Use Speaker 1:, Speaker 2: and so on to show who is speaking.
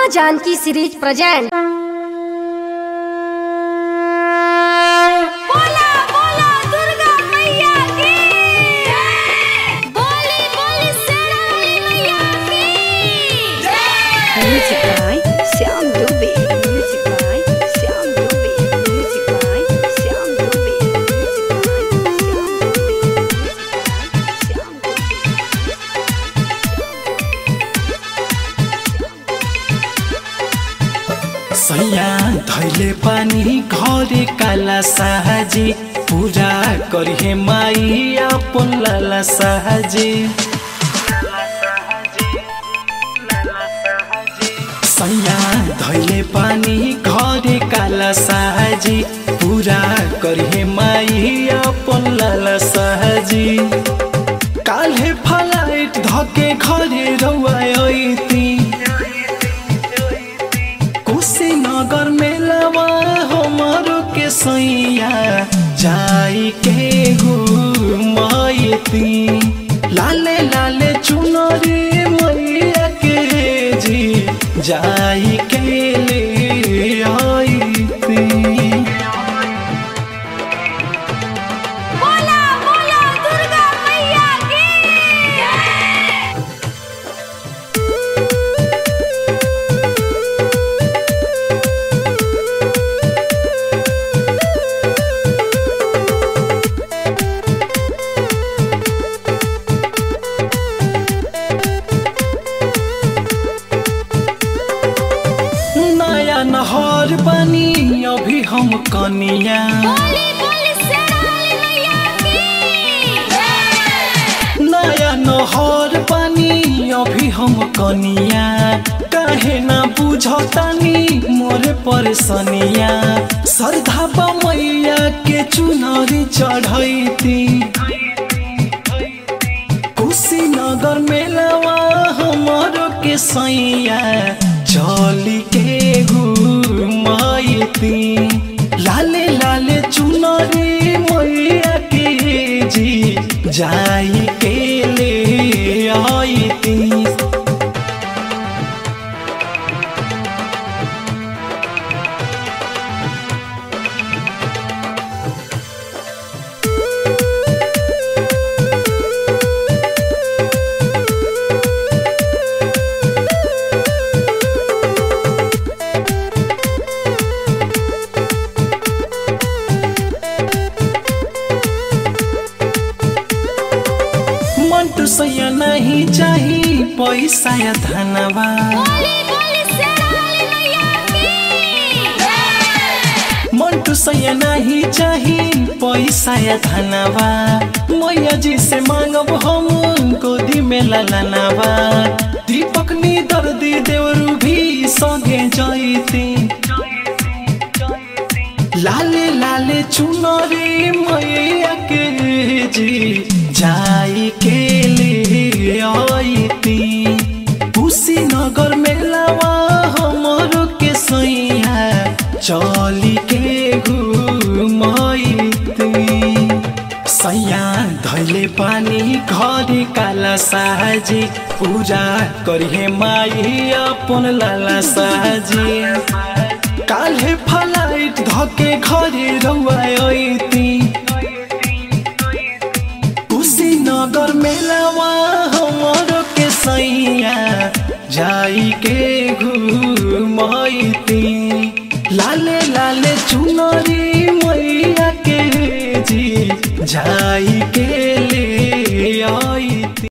Speaker 1: माँ Janaki series present
Speaker 2: बोला बोला दुर्गा मैया की बोली बोली शेरावाली मैया की
Speaker 3: Music by Shyam Dubey. Music by Shyam Dubey. Music by Shyam Dubey. Music by Shyam Dubey. Shyam Dubey.
Speaker 4: सैया धैले पानी घरे काला साहजी पूरा करिहे माई अपन लाला साहजी सैया धैले पानी घरे काला साहजी पूरा करिहे माई अपन लाला साहजी काल्हे फलाइट धके घरे रौआयती कुशीनगर मेलावा हमारो के सैया जाई के घुमाइती लाले लाले चुनरी मैया के जी जाई के ले आईती
Speaker 2: बोला बोला दुर्गा मैया की
Speaker 4: नया नहर बनी अभी हम कनिया
Speaker 2: बोली बोली शेरावाली मैया की
Speaker 4: नया नहर पानी अभी हम कनिया काहे ना बुझतानी मोरे परेशानिया श्रद्धा मैया के चुनरी चढ़ैती कुशीनगर मेलावा हमारो के सैया चली के घुमाइती लाले लाले चुनरी मैया के जी जाई के ले आईती मंटू सैया नहीं चाही पैसा या धनवा
Speaker 2: बोली बोली शेरावाली मैया की
Speaker 4: मंटू सैया नहीं चाही पैसा या धनवा मैया जी से मांगब हम गोदी में ललनवा दीपक नी दर्दी देवरू भी संगे जाइती लाले लाले चुनरी मैया के जी जाई के ले आईती कुशीनगर मेलावा हमरो के सैया चली के घुमाइती सैया धैले पानी घरे काला साहजी पूजा करिहे माई अपन लाला साहजी काल्हे फलाइट धके घरे रौआयती कुशीनगर मेलावा हमरो के सैया जाई के घुमाइती लाले लाले चुनरी मैया के जी जाई के ले आई